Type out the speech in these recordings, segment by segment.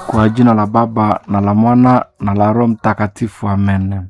Kwa jina la Baba na la Mwana na la Roho Mtakatifu, amen.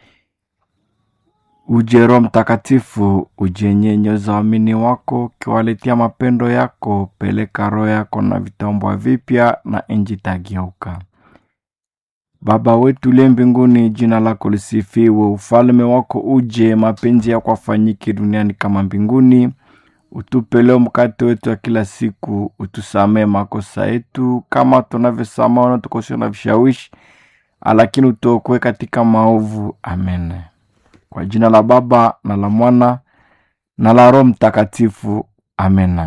Uje Roho Mtakatifu, ujenyenyeza waamini wako, ukiwaletea mapendo yako. Peleka roho yako na vitombwa vipya, na nchi itageuka. Baba wetu uliye mbinguni, jina lako lisifiwe, ufalme wako uje, mapenzi yako afanyike duniani kama mbinguni. Utupe leo mkate wetu wa kila siku, utusamee makosa yetu kama tunavyosamehe wanaotukosea na vishawishi, lakini utuokoe katika maovu. Amen. Kwa jina la Baba na la Mwana na la Roho Mtakatifu. Amen.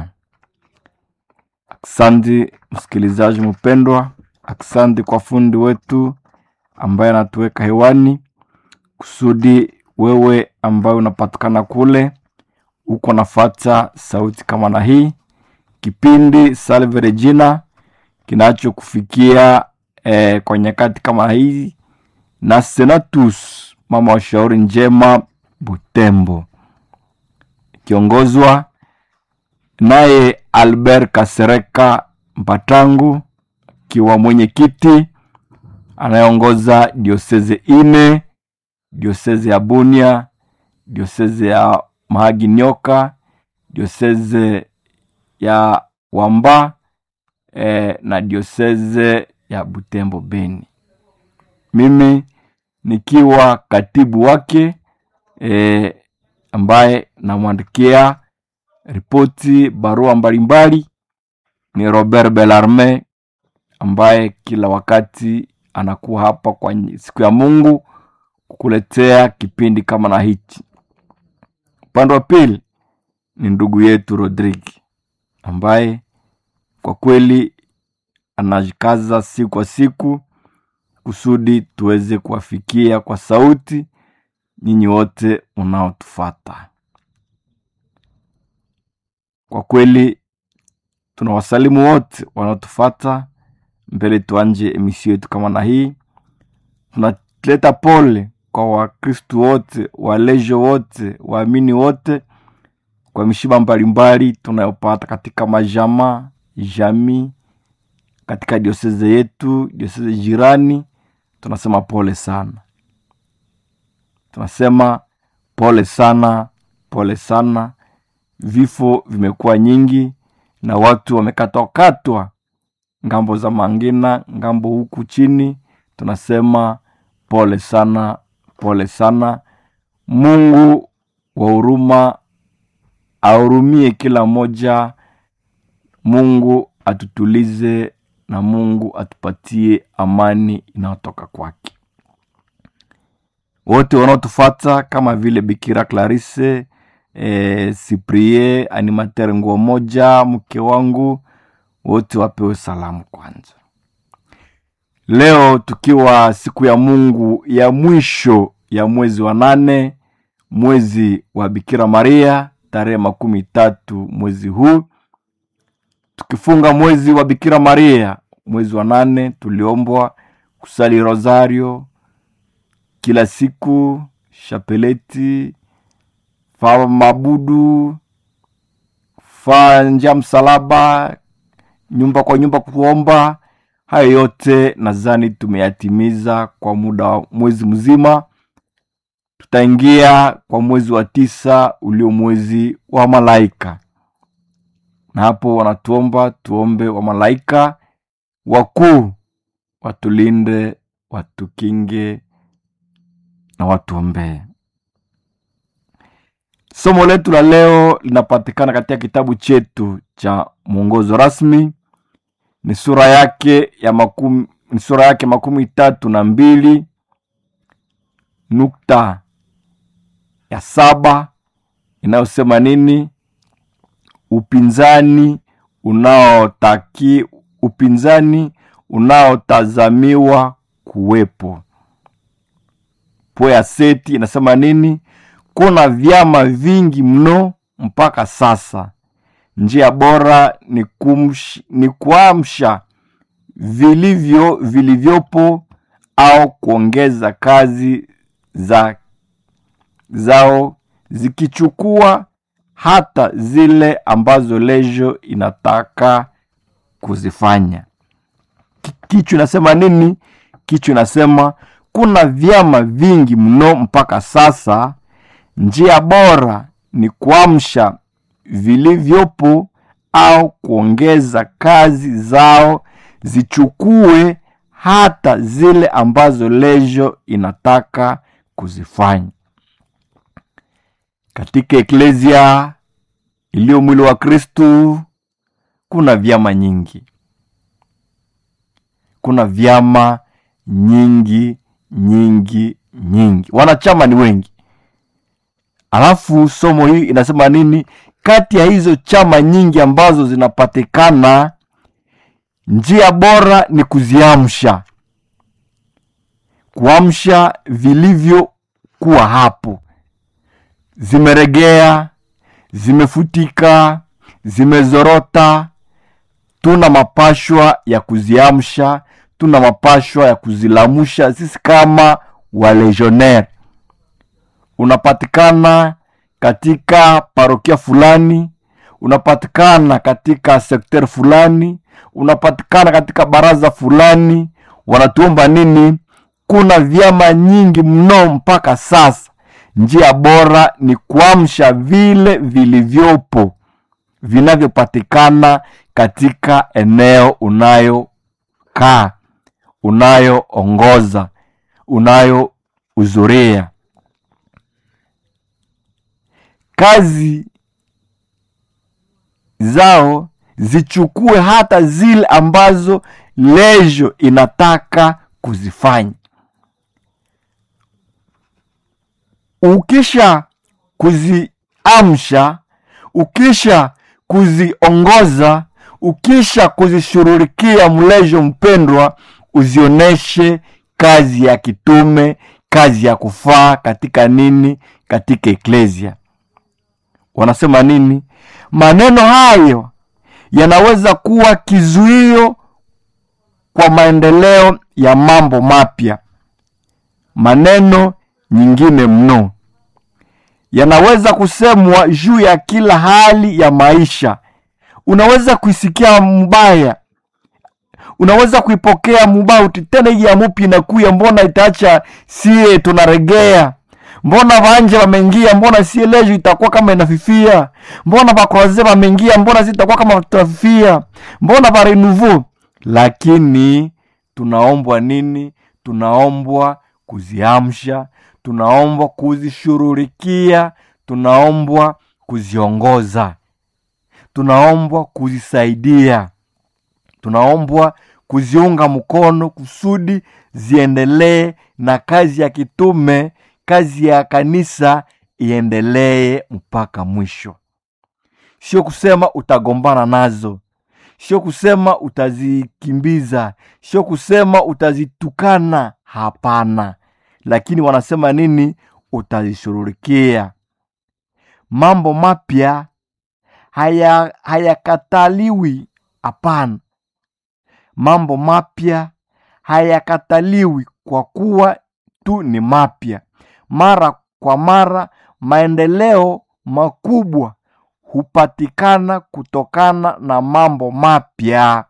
Aksanti msikilizaji mpendwa, aksanti kwa fundi wetu ambaye anatuweka hewani kusudi wewe ambaye unapatikana kule uko nafata sauti kama na hii kipindi Salve Regina kinachokufikia eh, kwa nyakati kama hii na Senatus mama wa shauri njema Butembo, ikiongozwa naye Albert Kasereka Mpatangu akiwa mwenyekiti anayeongoza dioseze ine, dioseze ya Bunia, dioseze ya Mahagi Nyoka, dioseze ya Wamba eh, na dioseze ya Butembo Beni. Mimi nikiwa katibu wake eh, ambaye namwandikia ripoti barua mbalimbali ni Robert Belarme ambaye kila wakati anakuwa hapa kwa siku ya Mungu kukuletea kipindi kama na hichi. Upande wa pili ni ndugu yetu Rodrigue ambaye kwa kweli anajikaza siku kwa siku kusudi tuweze kuwafikia kwa sauti nyinyi wote unaotufata. Kwa kweli tunawasalimu wote wanaotufata mbele. Tuanje emisio yetu kama na hii, tunaleta pole kwa Wakristu wote, walejo wote, waamini wote kwa mishiba mbalimbali tunayopata katika majama jamii, katika dioseze yetu, dioseze jirani. Tunasema pole sana, tunasema pole sana, pole sana. Vifo vimekuwa nyingi na watu wamekatwakatwa ngambo za Mangina, ngambo huku chini. Tunasema pole sana, pole sana. Mungu wa huruma ahurumie kila moja. Mungu atutulize na Mungu atupatie amani inayotoka kwake. Wote wanaotufata kama vile Bikira Clarisse e, Siprie animateur nguo moja, mke wangu, wote wapewe salamu kwanza. Leo tukiwa siku ya Mungu ya mwisho ya mwezi wa nane, mwezi wa Bikira Maria, tarehe makumi tatu mwezi huu, tukifunga mwezi wa Bikira Maria, mwezi wa nane, tuliombwa kusali rosario kila siku, shapeleti, fa mabudu, fa nja msalaba, nyumba kwa nyumba kuomba. Hayo yote nadhani tumeyatimiza kwa muda wa mwezi mzima. Tutaingia kwa mwezi wa tisa ulio mwezi wa malaika, na hapo wanatuomba tuombe wa malaika wakuu watulinde, watukinge na watuombee. Somo letu la leo linapatikana katika kitabu chetu cha mwongozo rasmi, ni sura yake ya makumi, ni sura yake makumi tatu na mbili nukta ya saba inayosema nini? Upinzani unaotaki upinzani unaotazamiwa kuwepo. Poya seti inasema nini? Kuna vyama vingi mno mpaka sasa. Njia bora ni, kumsh, ni kuamsha vilivyo vilivyopo au kuongeza kazi za zao zikichukua hata zile ambazo lejo inataka kuzifanya. kichwa inasema nini kichwa inasema kuna vyama vingi mno mpaka sasa njia bora ni kuamsha vilivyopo au kuongeza kazi zao zichukue hata zile ambazo lejo inataka kuzifanya katika eklesia iliyo mwili wa kristu kuna vyama nyingi kuna vyama nyingi nyingi nyingi wanachama ni wengi alafu somo hii inasema nini kati ya hizo chama nyingi ambazo zinapatikana njia bora ni kuziamsha kuamsha vilivyokuwa hapo zimeregea zimefutika zimezorota tuna mapashwa ya kuziamsha tuna mapashwa ya kuzilamusha sisi kama walegionnaire unapatikana katika parokia fulani unapatikana katika sekter fulani unapatikana katika baraza fulani wanatuomba nini kuna vyama nyingi mno mpaka sasa njia bora ni kuamsha vile vilivyopo vinavyopatikana katika eneo unayokaa unayoongoza unayohudhuria kazi zao zichukue hata zile ambazo lejo inataka kuzifanya ukisha kuziamsha ukisha kuziongoza ukisha kuzishughulikia mlejo mpendwa uzioneshe kazi ya kitume kazi ya kufaa katika nini katika eklesia wanasema nini maneno hayo yanaweza kuwa kizuio kwa maendeleo ya mambo mapya maneno nyingine mno yanaweza kusemwa juu ya kila hali ya maisha unaweza kuisikia mbaya unaweza kuipokea mubauti tena hii ya mupi inakuya mbona itaacha sie tunaregea mbona vanje vameingia mbona sie lejo itakuwa kama inafifia mbona vakroaze vameingia mbona si itakuwa kama tutafifia mbona varenuvo lakini tunaombwa nini tunaombwa kuziamsha tunaombwa kuzishughulikia tunaombwa kuziongoza tunaombwa kuzisaidia tunaombwa kuziunga mkono kusudi ziendelee na kazi ya kitume kazi ya kanisa iendelee mpaka mwisho sio kusema utagombana nazo sio kusema utazikimbiza sio kusema utazitukana hapana lakini wanasema nini utazishughulikia mambo mapya haya hayakataliwi hapana mambo mapya hayakataliwi kwa kuwa tu ni mapya mara kwa mara maendeleo makubwa hupatikana kutokana na mambo mapya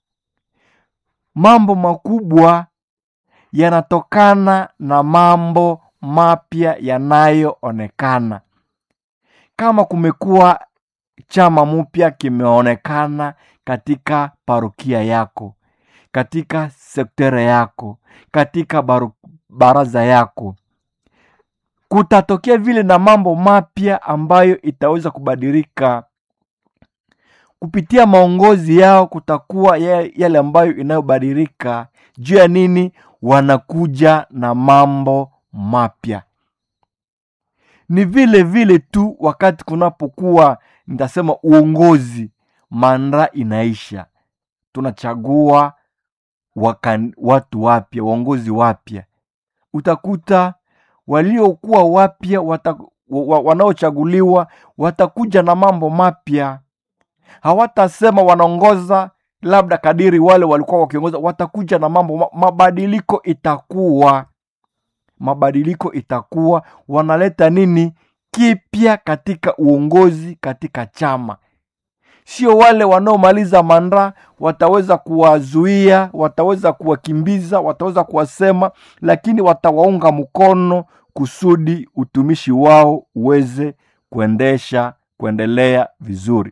mambo makubwa yanatokana na mambo mapya yanayoonekana kama kumekuwa chama mpya kimeonekana katika parokia yako katika sektere yako katika baru, baraza yako kutatokea vile na mambo mapya ambayo itaweza kubadilika kupitia maongozi yao kutakuwa yale ambayo inayobadilika juu ya nini wanakuja na mambo mapya ni vile vile tu wakati kunapokuwa nitasema uongozi manda inaisha tunachagua wakan, watu wapya waongozi wapya utakuta waliokuwa wapya wata, wa, wanaochaguliwa watakuja na mambo mapya hawatasema wanaongoza labda kadiri wale walikuwa wakiongoza watakuja na mambo mabadiliko itakuwa mabadiliko itakuwa wanaleta nini kipya katika uongozi katika chama sio wale wanaomaliza manda wataweza kuwazuia wataweza kuwakimbiza wataweza kuwasema lakini watawaunga mkono kusudi utumishi wao uweze kuendesha kuendelea vizuri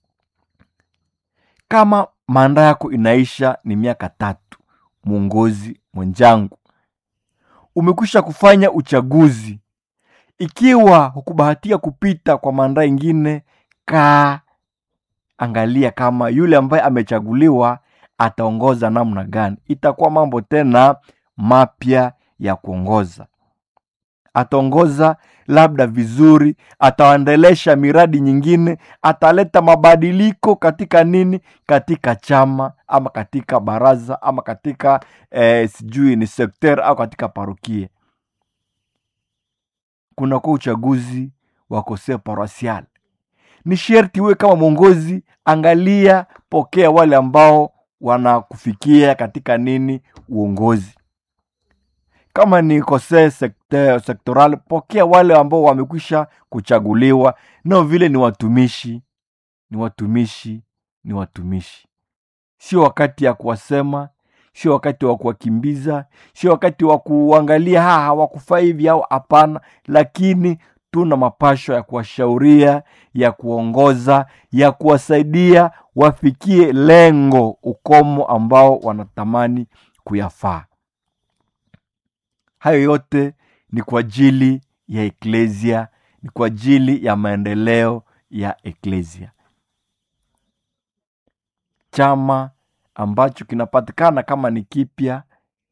kama manda yako inaisha ni miaka tatu mwongozi mwenjangu umekwisha kufanya uchaguzi ikiwa hukubahatia kupita kwa manda ingine kaa angalia kama yule ambaye amechaguliwa ataongoza namna gani itakuwa mambo tena mapya ya kuongoza ataongoza labda vizuri ataendelesha miradi nyingine ataleta mabadiliko katika nini katika chama ama katika baraza ama katika eh, sijui ni sekter au katika parokia kunakuwa uchaguzi wa kosea paroisial ni sherti uwe kama mwongozi angalia pokea wale ambao wanakufikia katika nini uongozi kama ni kose sekte, sektoral pokea wale ambao wamekwisha kuchaguliwa nao vile ni watumishi ni watumishi ni watumishi sio wakati ya kuwasema sio wakati wa kuwakimbiza sio wakati wa kuangalia ha hawakufaa hivi au hapana lakini tuna mapasho ya kuwashauria ya kuongoza ya kuwasaidia wafikie lengo ukomo ambao wanatamani kuyafaa hayo yote ni kwa ajili ya eklesia ni kwa ajili ya maendeleo ya eklesia chama ambacho kinapatikana kama ni kipya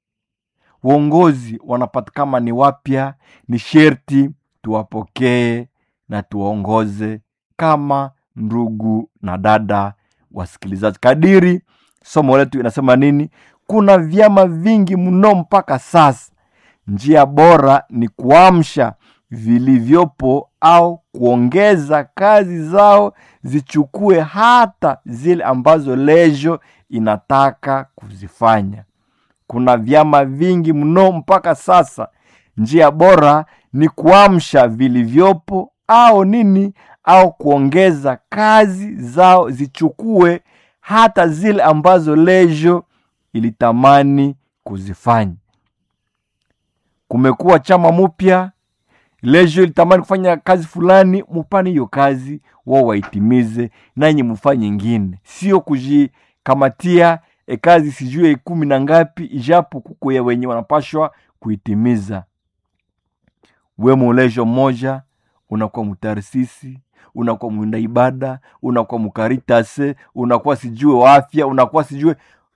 uongozi wanapatikana ni wapya ni sherti tuwapokee na tuwaongoze kama ndugu na dada wasikilizaji kadiri somo letu inasema nini kuna vyama vingi mno mpaka sasa njia bora ni kuamsha vilivyopo au kuongeza kazi zao zichukue hata zile ambazo lejo inataka kuzifanya kuna vyama vingi mno mpaka sasa njia bora ni kuamsha vilivyopo au nini au kuongeza kazi zao zichukue hata zile ambazo lejo ilitamani kuzifanya kumekuwa chama mpya lejo ilitamani kufanya kazi fulani mupane hiyo kazi wao waitimize nanyi mufanye ingine sio kujikamatia e kazi sijue kumi na ngapi ijapo kuko ya wenye wanapashwa kuitimiza we mulejo mmoja unakuwa mutarisisi unakuwa mwinda ibada unakuwa mukaritase unakuwa sijue wa afya unakuwa sijue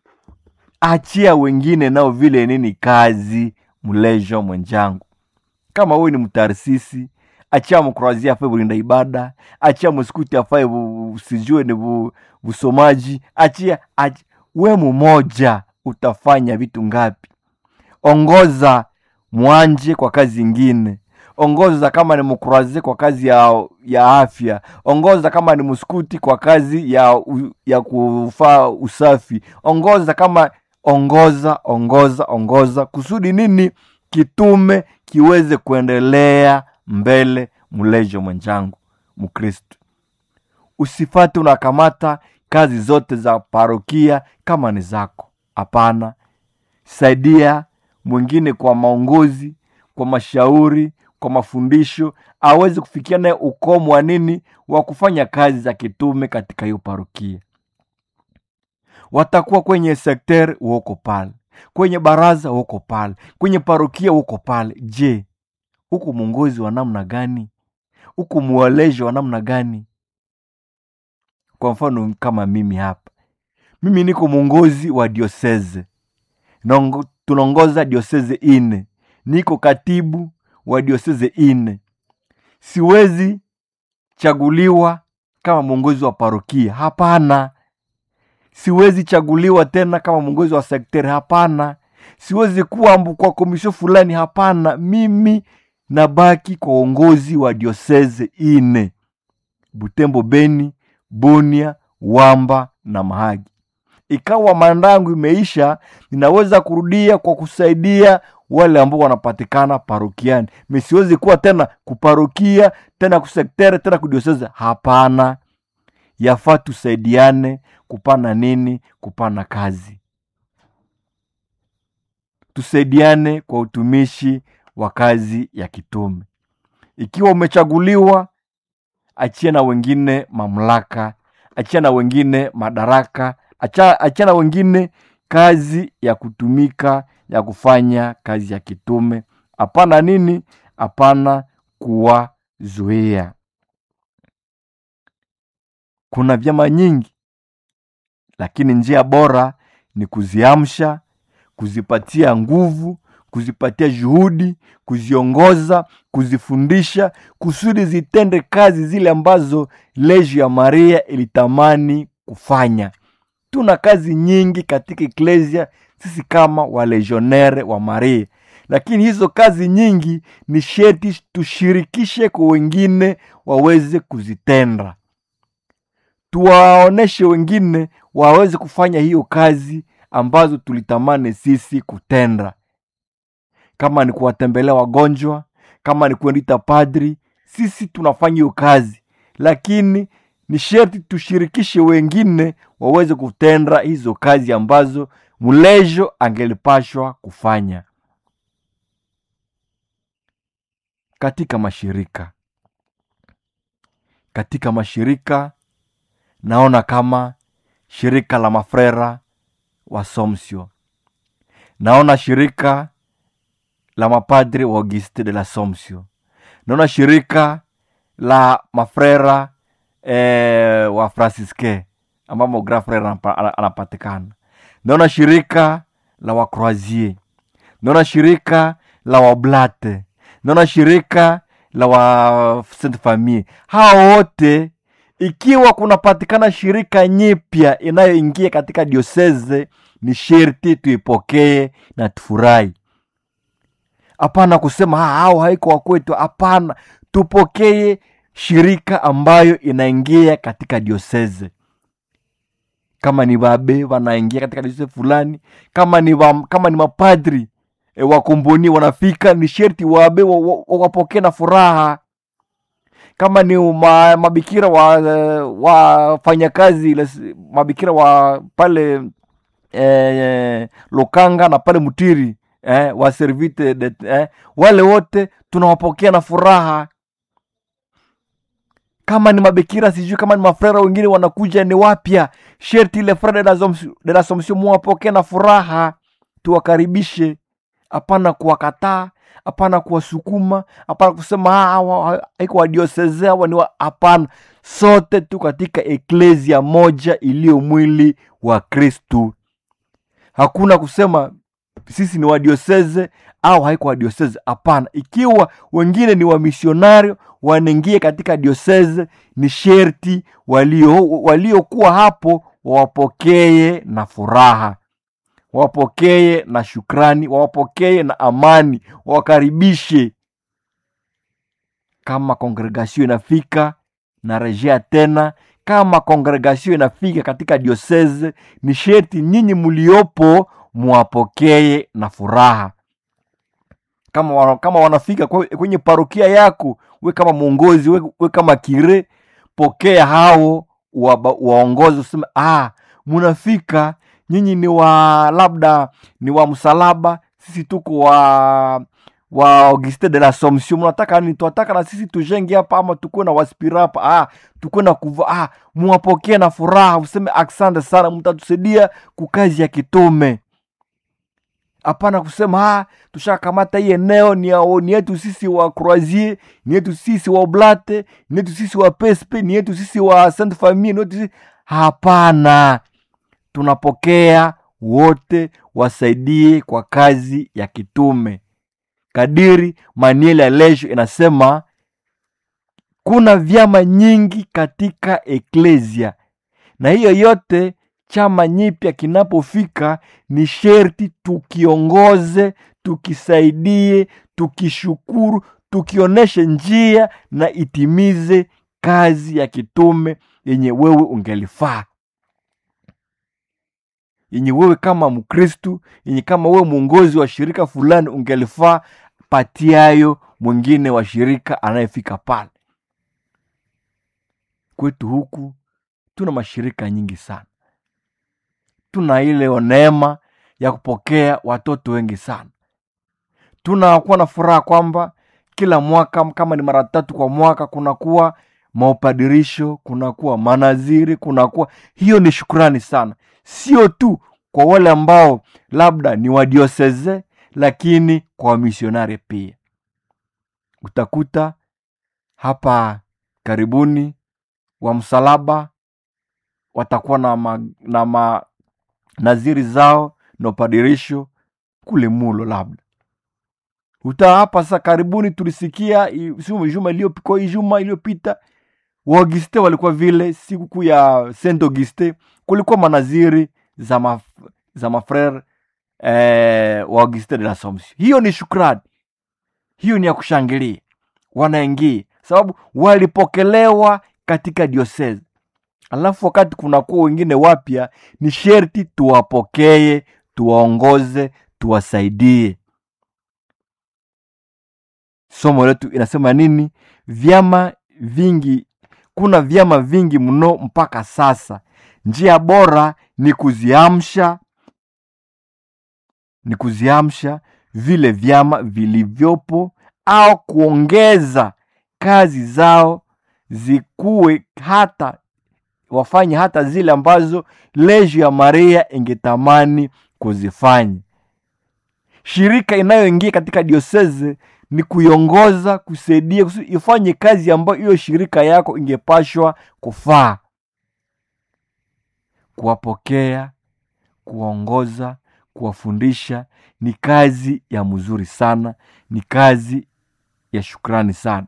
achia wengine nao vile nini kazi mlejo mwenjangu kama wewe ni mtarisisi achia mkroazia afae bulinda ibada achia musikuti afae bu- sijue ni bu- busomaji achia, achia we mumoja utafanya vitu ngapi ongoza mwanje kwa kazi ingine ongoza kama ni mkuraze kwa kazi ya, ya afya ongoza kama ni mskuti kwa kazi ya, u- ya kufaa usafi ongoza kama ongoza ongoza ongoza kusudi nini kitume kiweze kuendelea mbele mlejo mwenjangu mkristu usifate unakamata kazi zote za parokia kama ni zako hapana saidia mwingine kwa maongozi kwa mashauri kwa mafundisho aweze kufikia naye ukomo wa nini wa kufanya kazi za kitume katika hiyo parokia watakuwa kwenye sekter uoko pale kwenye baraza uoko pale kwenye parokia uoko pale je huku mwongozi wa namna gani huku mwaleji wa namna gani kwa mfano kama mimi hapa mimi niko mwongozi wa dioseze Naongo- tunaongoza dioseze ine niko katibu wa dioseze ine siwezi chaguliwa kama mwongozi wa parokia hapana siwezi chaguliwa tena kama mwongozi wa sekteri hapana siwezi kuwa mbu- kwa komisho fulani hapana mimi nabaki kwa uongozi wa dioseze ine butembo beni bunia wamba na mahagi ikawa mandangu imeisha ninaweza kurudia kwa kusaidia wale ambao wanapatikana parokiani misiwezi kuwa tena kuparokia tena kusektere tena kudioseze hapana yafaa tusaidiane kupana nini kupana kazi tusaidiane kwa utumishi wa kazi ya kitume ikiwa umechaguliwa achia na wengine mamlaka achia na wengine madaraka acha, achia na wengine kazi ya kutumika ya kufanya kazi ya kitume hapana nini hapana kuwazuia kuna vyama nyingi lakini njia bora ni kuziamsha kuzipatia nguvu kuzipatia juhudi kuziongoza kuzifundisha kusudi zitende kazi zile ambazo leju ya maria ilitamani kufanya tuna kazi nyingi katika eklesia sisi kama walegionere wa maria lakini hizo kazi nyingi ni sheti tushirikishe kwa wengine waweze kuzitenda tuwaoneshe wengine waweze kufanya hiyo kazi ambazo tulitamani sisi kutenda kama ni kuwatembelea wagonjwa kama ni kuendita padri sisi tunafanya hiyo kazi lakini ni sherti tushirikishe wengine waweze kutenda hizo kazi ambazo mlejo angelipashwa kufanya katika mashirika katika mashirika naona kama shirika la mafrera wa somsio naona shirika la mapadri wa auguste de la somsio naona shirika la mafrera eh, wa francisque ambamo grand frere anapa- ana- anapatikana naona shirika la wacroisier naona shirika la wablate naona shirika la wa sainte famille hao wote ikiwa kunapatikana shirika nyipya inayoingia katika dioseze ni sherti tuipokee na tufurahi hapana kusema "Ah, hao haiko wakwetu hapana tupokee shirika ambayo inaingia katika dioseze kama ni babe wanaingia katika dioseze fulani kama ni, wa, kama ni mapadri e, wakomboni wanafika ni sherti wabe wa- wa- wawapokee na furaha kama ni ma, mabikira wa wafanyakazi ile- mabikira wa pale eh, Lukanga na pale Mutiri eh, wa servite de, eh, wale wote tunawapokea na furaha. Kama ni mabikira sijui kama ni mafrera wengine wanakuja ni wapya, sherti ile frere de la Soms- de la Somption muwapokee na furaha, tuwakaribishe, hapana kuwakataa, hapana kuwasukuma, hapana kusema "Ah, hawa haiko wadioseze hawa ni wa-" hapana. Sote tu katika eklesia moja iliyo mwili wa Kristu hakuna kusema sisi ni wadioseze au haiko wadioseze hapana ikiwa wengine ni wamisionario wanaingia katika dioseze ni sherti walio waliokuwa hapo wawapokee na furaha wawapokee na shukrani wawapokee na amani wawakaribishe kama kongregasio inafika na rejea tena kama kongregasio inafika katika dioseze ni sherti nyinyi mliopo mwapokee na furaha kama, wana, kama wanafika kwe- kwenye parokia yako we kama mwongozi we, we kama kire pokea hao waba- waongozi useme ah, munafika nyinyi ni wa labda ni wa msalaba sisi tuko wa wa Auguste de la Somption mnataka nini? Tunataka na sisi tujenge hapa ama tukuwe na waspira hapa ah, tukuwe na kuva ah, muwapokee na furaha, useme asante sana, mtatusaidia kukazi ya kitume. Hapana kusema ah, tushakamata hii eneo ni, ya- ni yetu sisi wa Croisier, ni yetu sisi wa Oblate, ni yetu sisi wa Pespe, ni yetu sisi wa Sainte Famille, ni yetu sisi... Hapana, tunapokea wote wasaidie kwa kazi ya kitume kadiri manieli ya lesho inasema kuna vyama nyingi katika eklesia na hiyo yote chama nyipya kinapofika ni sherti tukiongoze tukisaidie tukishukuru tukionyeshe njia na itimize kazi ya kitume yenye wewe ungelifaa yenye wewe kama mkristu yenye kama wewe mwongozi wa shirika fulani ungelifaa patiayo mwingine wa shirika anayefika pale kwetu huku tuna mashirika nyingi sana tuna ile neema ya kupokea watoto wengi sana tunakuwa na furaha kwamba kila mwaka kama ni mara tatu kwa mwaka kunakuwa maupadirisho kunakuwa manaziri kunakuwa hiyo ni shukurani sana sio tu kwa wale ambao labda ni wadioseze lakini kwa wamisionari pia utakuta hapa karibuni wa msalaba watakuwa na, ma, na ma, naziri zao na upadirisho kule mulo labda uta hapa sasa karibuni tulisikia i- siku- juma iliyopiko hii juma iliyopita waauguste walikuwa vile sikukuu ya saint auguste kulikuwa manaziri za, maf, za mafrere eh, wa auguste de l'assomption hiyo ni shukrani hiyo ni ya kushangilia wanaingia sababu walipokelewa katika diosese alafu wakati kunakuwa wengine wapya ni sherti tuwapokee tuwaongoze tuwasaidie somo letu inasema nini vyama vingi kuna vyama vingi mno mpaka sasa njia bora ni kuziamsha ni kuziamsha vile vyama vilivyopo au kuongeza kazi zao zikuwe hata wafanye hata zile ambazo leju ya maria ingetamani kuzifanya shirika inayoingia katika dioseze ni kuiongoza kusaidia kusudi ifanye kazi ambayo hiyo shirika yako ingepashwa kufaa kuwapokea kuwaongoza kuwafundisha ni kazi ya mzuri sana ni kazi ya shukrani sana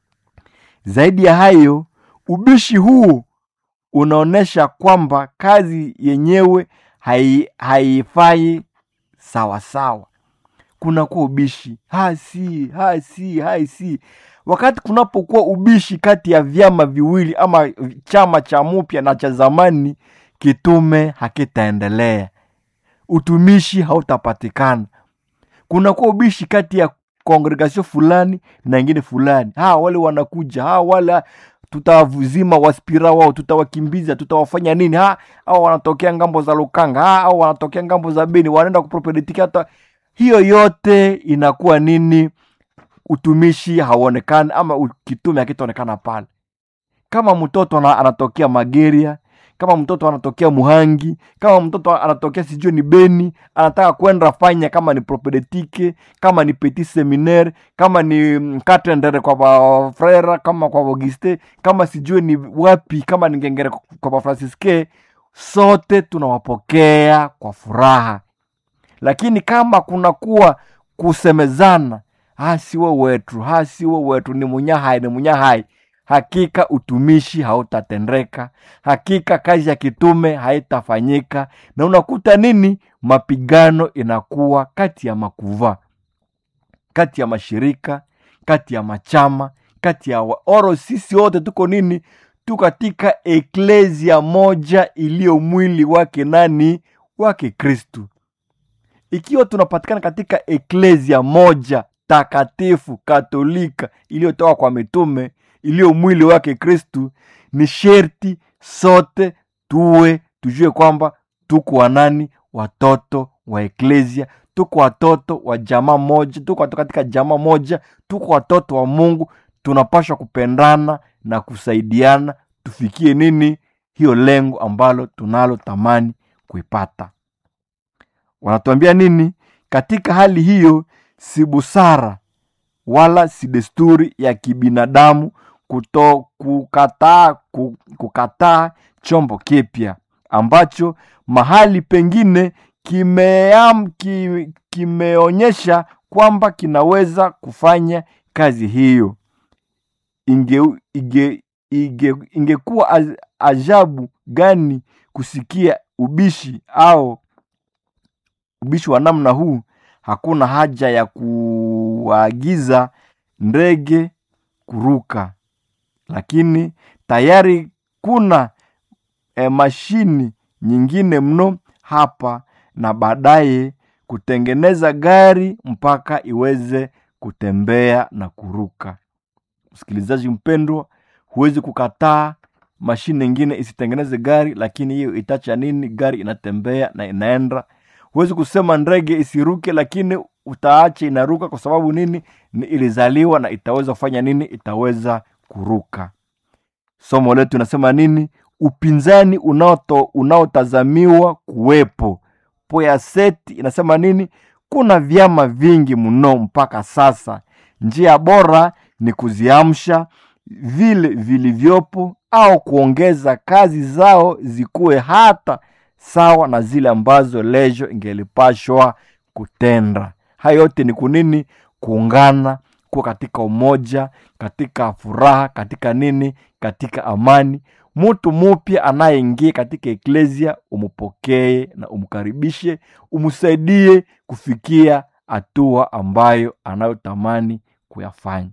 zaidi ya hayo ubishi huu unaonyesha kwamba kazi yenyewe hai- haifai sawasawa kunakuwa ubishi hasi hasi hasi wakati kunapokuwa ubishi kati ya vyama viwili ama chama cha mupya na cha zamani kitume hakitaendelea utumishi hautapatikana kunakuwa ubishi kati ya kongregasio fulani na ingine fulani ha wale wanakuja ha wale tutawazima waspira wao tutawakimbiza tutawafanya nini ha au wanatokea ngambo za lukanga ha au wanatokea ngambo za beni wanaenda kupropeditiki hata hiyo yote inakuwa nini utumishi hauonekani ama u- kitume hakitaonekana pale kama mtoto ana- anatokea mageria kama mtoto anatokea muhangi kama mtoto anatokea sijui ni beni anataka kwenda fanya kama ni propedetike kama ni petit seminaire kama ni mm, katendere kwa bafrera kama kwa auguste kama sijui ni wapi kama ni ngengere kwa bafransiske sote tunawapokea kwa furaha lakini kama kunakuwa kusemezana hasiwe wetu hasiwe wetu ni munyahai ni munyahai hakika utumishi hautatendeka hakika kazi ya kitume haitafanyika na unakuta nini mapigano inakuwa kati ya makuva kati ya mashirika kati ya machama kati ya wa- oro sisi wote tuko nini tu katika eklesia moja iliyo mwili wake nani wake kristu ikiwa tunapatikana katika eklesia moja takatifu katolika iliyotoka kwa mitume iliyo mwili wake kristu ni sherti sote tuwe tujue kwamba tuko wanani watoto wa eklesia tuko watoto wa jamaa moja tuko watoto katika jamaa moja tuko watoto wa mungu tunapashwa kupendana na kusaidiana tufikie nini hiyo lengo ambalo tunalo tamani kuipata wanatuambia nini katika hali hiyo si busara wala si desturi ya kibinadamu kuto kukataa ku- kukataa chombo kipya ambacho mahali pengine kimeam, ki, kimeonyesha kwamba kinaweza kufanya kazi hiyo inge, inge, inge, ingekuwa az- ajabu gani kusikia ubishi au ubishi wa namna huu hakuna haja ya kuagiza ndege kuruka lakini tayari kuna e, mashini nyingine mno hapa na baadaye kutengeneza gari mpaka iweze kutembea na kuruka msikilizaji mpendwa huwezi kukataa mashine ingine isitengeneze gari lakini hiyo itacha nini gari inatembea na inaenda huwezi kusema ndege isiruke lakini utaacha inaruka kwa sababu nini ni ilizaliwa na itaweza kufanya nini itaweza kuruka somo letu inasema nini upinzani unaoto- unaotazamiwa kuwepo poyaseti inasema nini kuna vyama vingi mno mpaka sasa njia bora ni kuziamsha vile vilivyopo au kuongeza kazi zao zikuwe hata sawa na zile ambazo lejo ingelipashwa kutenda haya yote ni kunini kuungana kuwa katika umoja katika furaha katika nini katika amani mtu mupya anayeingia katika eklesia umupokee na umkaribishe umsaidie kufikia hatua ambayo anayotamani kuyafanya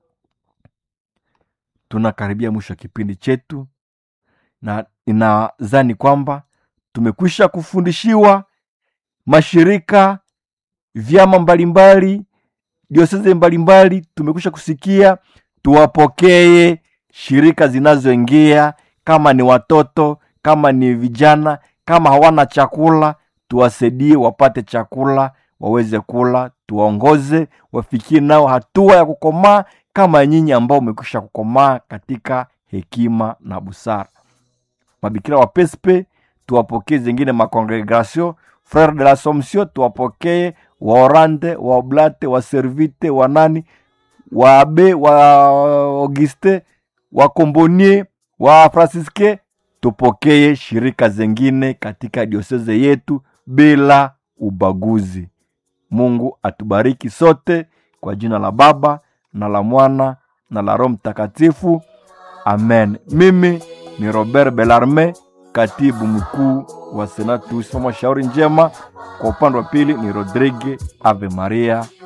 tunakaribia mwisho wa kipindi chetu na inadhani kwamba tumekwisha kufundishiwa mashirika vyama mbalimbali dioseze mbalimbali tumekwisha kusikia tuwapokee shirika zinazoingia kama ni watoto kama ni vijana kama hawana chakula tuwasaidie wapate chakula waweze kula tuwaongoze wafikie nao hatua ya kukomaa kama nyinyi ambao umekwisha kukomaa katika hekima na busara mabikira wa pespe tuwapokee zingine makongregation frere de l'assomption tuwapokee waorande waoblate waservite wanani waabe wa auguste wakombonie wa fransiske tupokee shirika zengine katika dioseze yetu bila ubaguzi mungu atubariki sote kwa jina la baba na la mwana na la roho mtakatifu amen mimi ni robert belarme katibu mkuu wa senatus mama shauri njema kwa upande wa pili ni rodrigue ave maria